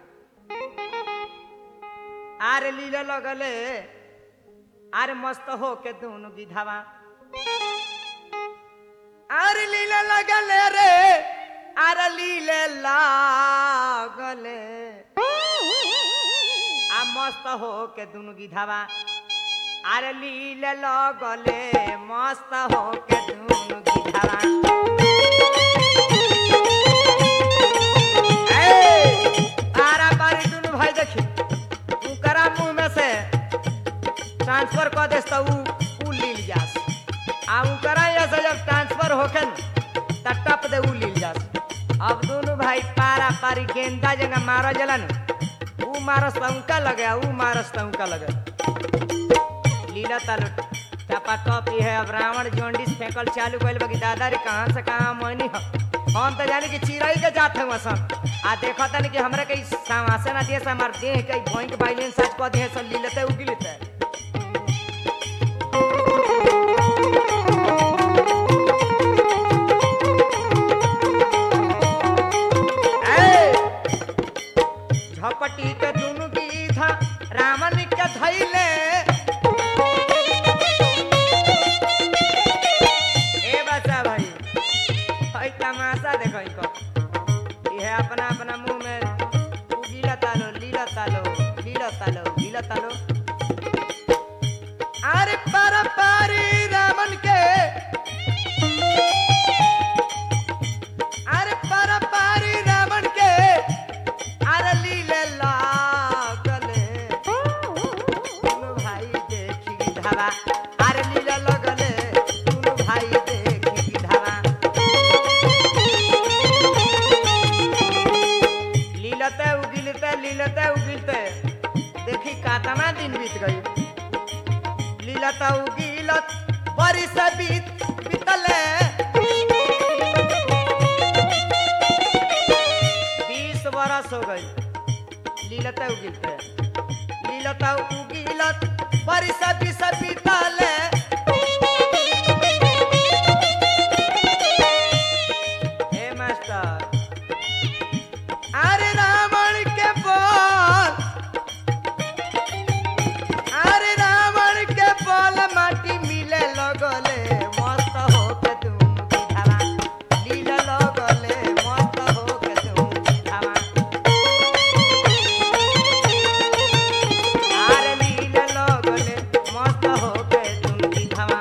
आरे लीले लगले आरे मस्त हो के दुनू गिधावा आरे लीले लगले रे आरे लीले लागले आ मस्त हो के दुनू गिधावा आरे लीले लगले मस्त हो के दुनू गिधावा ए, आरा पारी दुनू भाई देखी उकरा मुंह में से ट्रांसफर कर देस तो ऊ ऊ लील जास आ उकरा ये से जब ट्रांसफर होके न त टप दे ऊ लील जास अब दोनों भाई पारा पारी गेंदा जगह मारा जलन ऊ मारस त उनका लगे ऊ मारस त उनका लगे लीला तालु टपा टप ये है अब रावण जोंडिस फेंकल चालू कइल बगी दादा रे कहां से कहां मोनी ह हम तो जानी कि चिड़ई के जात हूँ सब आ देखा तनी कि हमरा के समासे ना दिए से हमार देह के भोई के बाइलेंस आज कह दिए सब लीलते उगिलते ए, झपटी के दुनु गीधा रामन के धैले ए बच्चा भाई भाई तमाशा देखो इनको ये अपना अपना मुंह में उगीला तालो लीला तालो लीला तालो लीला तालो अरे पर पारी रामन के अरे पर पारी रावण के अरे लीले लागले दुनु भाई देखी धावा अरे लीले लगले दुनु भाई देखी धावा लीलते उगिलते लीलते उगिलते देखी कातना दिन बीत गई लीलता उगिलत बरी से बीत बीतले बीस बरस हो गई लीलता उगिलते लीलता उगिलत बरिस बीस बीतले हे मास्टर अरे रावण के बोल अरे रावण के बोल माटी मिले लगले मस्त हो के तुम बिधावा लीला लगले मस्त हो के तुम बिधावा अरे लीला लगले मस्त हो के तुम बिधावा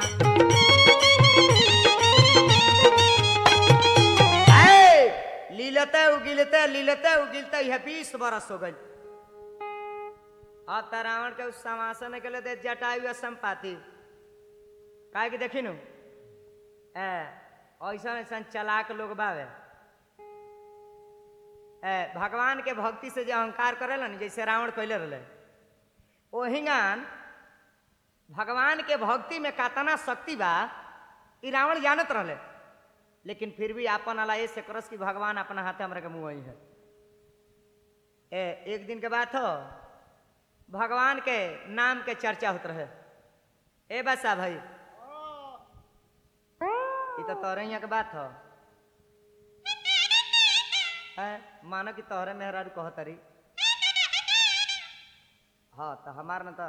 ए, लीलते उगिलते लीलते उगिलते यह बीस बरस हो गई अब त रावण के उस समासन के लिए दे जटायु और संपाति काहे कि देखी नु ए ऐसा ऐसा चलाक लोग बावे ए भगवान के भक्ति से जो अहंकार करेला न जैसे रावण कैले रहे ओहिंगान भगवान के भक्ति में कातना शक्ति बा ई रावण जानत रहले लेकिन फिर भी आपन अला ऐसे करस कि भगवान अपना हाथे हमरा के मुँह है ए एक दिन के बात हो भगवान के नाम के चर्चा होत रहे ए बसा भाई ई तो तोरे यहाँ के बात हो है मानो कि तोहरे मेहरारू कहतरी हाँ तो हमार न तो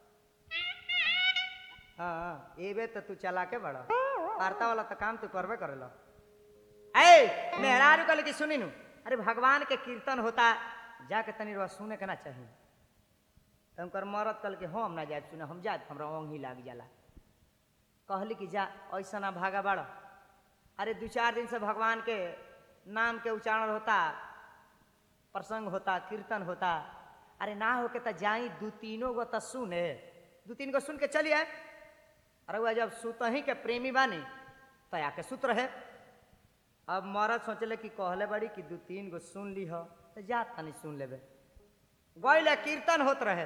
हाँ हाँ, एबे तो तू चला के बड़ा वार्ता वाला तो काम तू करबे करेला ए मेहरारू कहले कि सुनी नु अरे भगवान के कीर्तन होता जाके तनी रवा सुने के ना चाहिए तो उनकर मरद कहल कि हम ना जाए सुने हम जाए हमरा ओंग ही लाग जाला कहली कि जा ऐसा ना भागा बड़ा अरे दू चार दिन से भगवान के नाम के उच्चारण होता प्रसंग होता कीर्तन होता अरे ना होके तो जाई दू तीनों गो तो सुने दू तीन गो सुन के चलिए अरे वह जब सुत ही के प्रेमी बानी तो आके सुत रहे अब मरद सोचले कि कहले बड़ी कि दू तीन गो सुन ली हो तो जा तनी सुन लेबे गईले कीर्तन होत रहे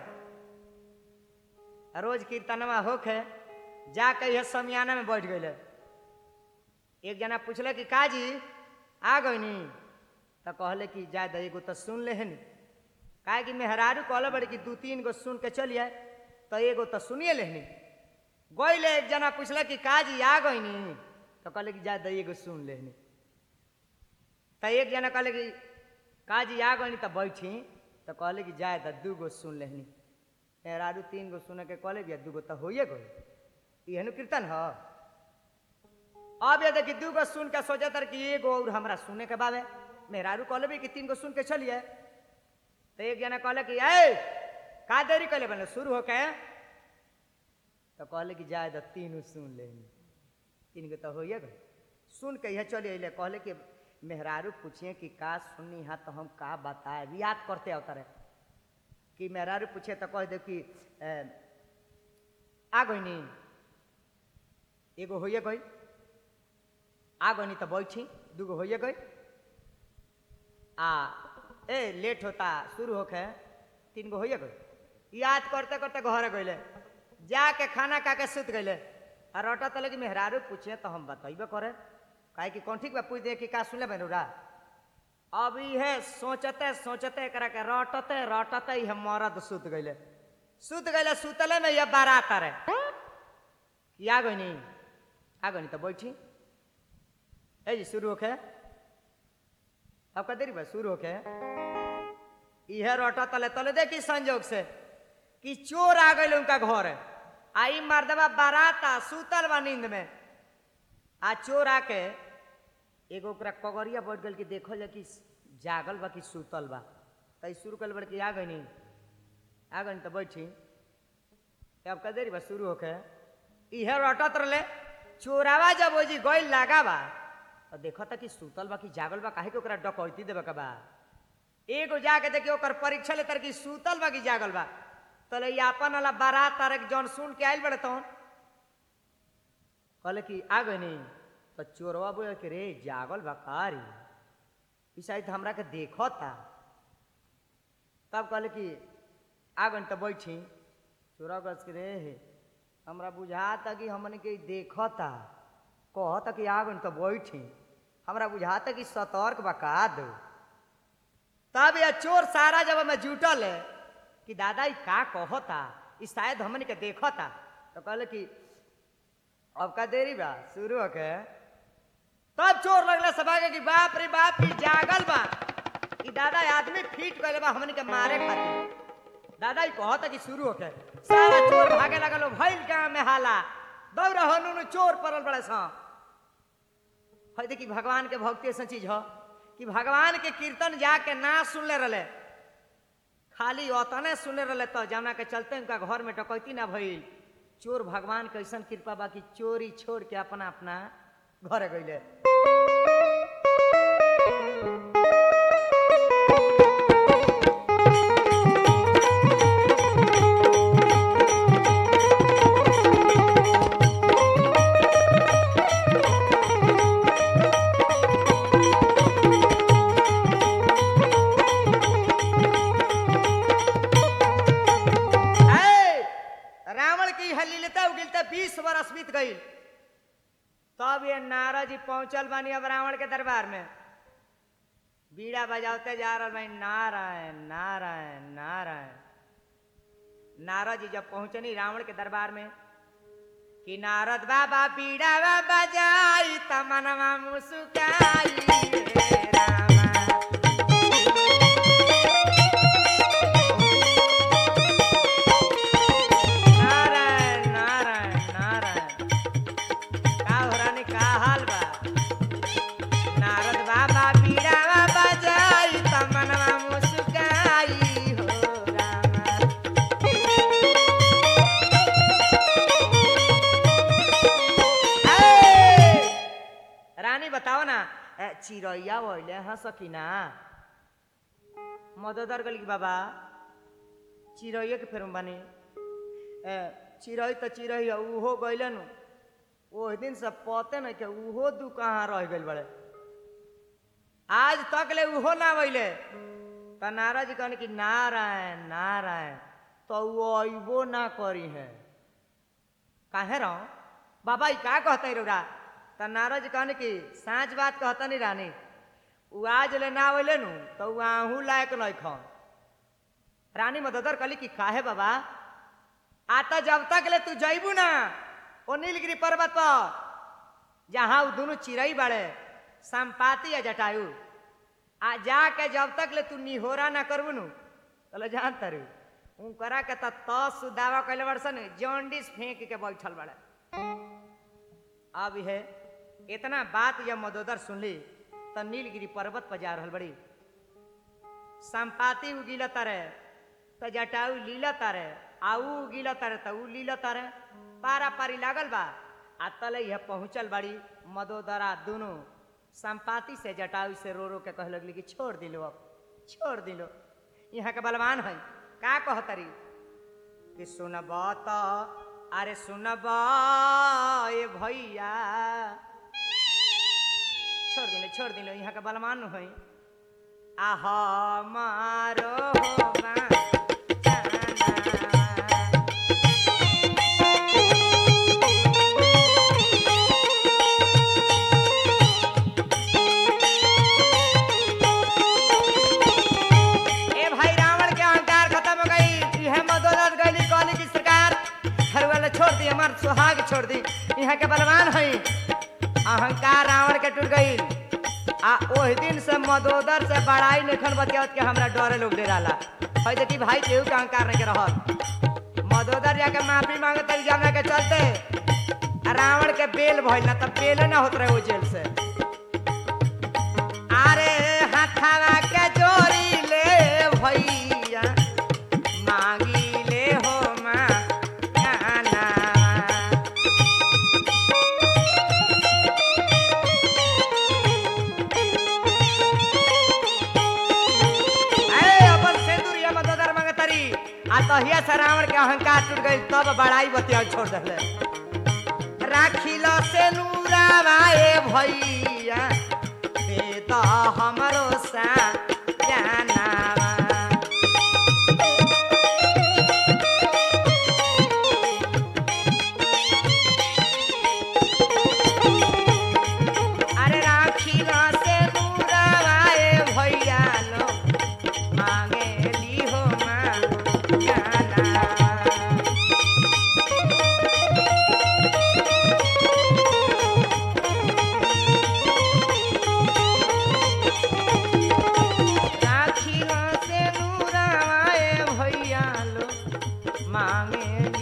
आ रोज कीर्तनवा होके जाके यह समियाना में बैठ गईले एक जना पूछले कि काजी आ गईनी तो कहले कि जा दे एगो तो सुन ले हनी काहे कि मेहरारू कहले बड़ी कि दू तीन गो सुन के चलिए तो एगो तो सुनिए लेहनी गईले एक जना पूछले कि काजी आ गईनी तो कहले कि जा दे एगो सुन लेहनी तो एक जना कहले कि काजी आ गईनी तो बैठी तो कहले कि जाए तो दू गो सुन लेहनी मेहरारू तीन गो सुने के कहले कि दू गो तो होइए गई इहनु कीर्तन ह अब ये देखी दू गो सुन के सोचे तर कि एगो और हमरा सुने के बाबे मेहरारू कहले भी कि तीन गो सुन के चलिए तो एक जना कहले कि ए का देरी कहले बने शुरू होके तो कहले कि जाए तो तीनों सुन ले तीन गो तो होइए गए सुन के यह चले अले कहले कि मेहरारू पूछिए कि का सुननी है तो हम का बताए याद करते अवतरे कि मेहरारू पूछे तो कह दे कि ए, आ गईनी एगो होइए गई आ गईनी तो बैठी दूगो होइए गई आ ए लेट होता शुरू होके तीन गो होइए गई याद करते करते घर गईले जाके खाना खा के सुत गईले आ रटा तले कि मेहरारू पूछे तो हम बतैबे करे काहे कि कौन ठीक बा पूछ दे कि का सुनले बेनुरा अब इहे सोचते सोचते एकरा के रटते रटते इहे मरद सुत गईले सुत गईले सुतले में ये बारात रे कि आ गईनी आ गईनी तो बैठी ए जी शुरू होके अब का देरी बा शुरू होके इहे रोटा तले तले देखी संजोग से कि चोर आ गए उनका घर आई मर्दबा बाराता सुतल बा नींद में आ चोर आके एगो ओकरा कगरिया बैठ गल कि देखल जा कि जागल बा कि सुतल बा तई शुरू कल बड़ कि आ गई आ गई तो बैठी अब का देरी बा शुरू होके इहे रटत रहे चोरावा जब वो जी गई लागा बा तो देखा था कि सुतल बा कि जागल बा काहे के ओकरा डकैती देबे के बा एगो जाके देखियो ओकर परीक्षा लेतर कि सुतल बा कि जागल बा तले ई आपन वाला बारात तारक जौन सुन के आइल बड़े तौन कहले कि आ गई नहीं तो चोरवा बोले कि रे जागल बा का रे ई शायद हमरा के देखता तब कहले कि आ गई तो बैठी चोरा कस के रे हमरा बुझाता कि हमने के देखता कहता कि आ गई तो बैठी हमरा बुझाता कि सतर्क बका दो तब यह चोर सारा जब में जुटल है कि दादा ई का कहता ई शायद हमने के देखता तो कहले कि अब का देरी बा शुरू होके तब चोर लगला सब आगे कि बाप रे बाप ई जागल बा ई दादा आदमी फीट गए बा हमने के मारे खातिर दादा ई कहता कि शुरू होके सारा चोर भागे लगल भइल गांव में हाला दौड़ हनु चोर पड़ल बड़े सा है देखी भगवान के भक्ति ऐसा चीज हो कि भगवान के कीर्तन जाके ना सुनले रहे खाली ओतने सुनले रहे तो जाना के चलते उनका घर में डकैती ना भइल चोर भगवान के ऐसा कृपा बा कि चोरी छोड़ के अपना अपना घर गईले तब ये नारद जी पहुंचल बानी अब रावण के दरबार में बीड़ा बजाते जा रहा भाई नारायण नारायण नारायण नारद जी जब पहुंचनी रावण के दरबार में कि नारद बाबा बीड़ा बजाई तमनवा मुस्काई रे रामा नारायण नारायण नारायण का हो रानी का हाल बा नारद बाबा बीड़ा बजाई तमनवा मुस्काई हो रामा ए! रानी बताओ ना ए, चिड़ैया वैले हंस कि ना मददर गली की बाबा चिड़ैया के फेर बानी ए, चिड़ै तो चिड़ै है, उहो गैले नु ओह दिन से पते नहीं के उहो दू कहाँ रह गइल बड़े आज तक ले उहो ना वैले त नाराज जी कहने कि नारायण नारायण तो वो अबो ना करी है काहे रहो बाबा ई का कहते रौरा त नारद जी कहने कि साँच बात कहता नहीं रानी उ आज ले ना अइले नु तो उ आहू लायक नहीं खन रानी मददर कहली कि काहे बाबा आता जब तक ले तू जइबू ना ओ नीलगिरी पर्वत पर जहाँ उ दोनों चिड़ई बाड़े संपाति या जटायु आ जाके जब तक ले तू निहोरा ना करबू नु तले जान तरु उनकरा के त तस दावा कैले बड़सन जॉन्डिस फेंक के बैठल बड़े अब है इतना बात जब मदोदर सुनली त नीलगिरी पर्वत पर जा रहल बड़ी संपाति उगिल तारे त जटाऊ लीला तारे आ ऊ उगिल तारे त ऊ लीला तारे पारा पारी लागल बा आ तले यह पहुंचल बड़ी मदोदरा दोनों संपाति से जटाऊ से रो रो के कह लगली कि छोड़ दिलो अब छोड़ दिलो यहाँ के बलवान है का कहतरी कि सुनब त अरे सुनब ए भैया छोड़ दिलो छोड़ दिलो यहाँ के बलवान है आ हमारो बा जाना। ए भाई रावण के अहंकार खत्म हो गई यह मदोदर गली कहली की सरकार हर वाला छोड़ दी हमार सुहाग छोड़ दी यहाँ के बलवान है अहंकार रावण के टूट गई आ ओह दिन से मदोदर से बड़ाई निखन बतियावत के हमरा डरे लोग डे रहा है देखी भाई केहू के अहंकार नहीं के रहत मदोदर जाके माफी मांगत तरी जाना के चलते आ रावण के बेल भइल ना तब बेले ना होत रहे वो जेल से अरे हथवा के जोड़ी ले भैया मांगी ले हो माँ गाना। ए, अपन सिंदूरिया में ददर मंगतरी आ तहिया से रावण के अहंकार टूट गई तब बड़ाई बतिया छोड़ दले राखिल से नूरावाए भैया दे तो हमरो सा जानावा अरे राखिल से नूरावाए भैया लो मांगे ली हो माँ जाना राखिल से नूरावाए भैया लो मांगे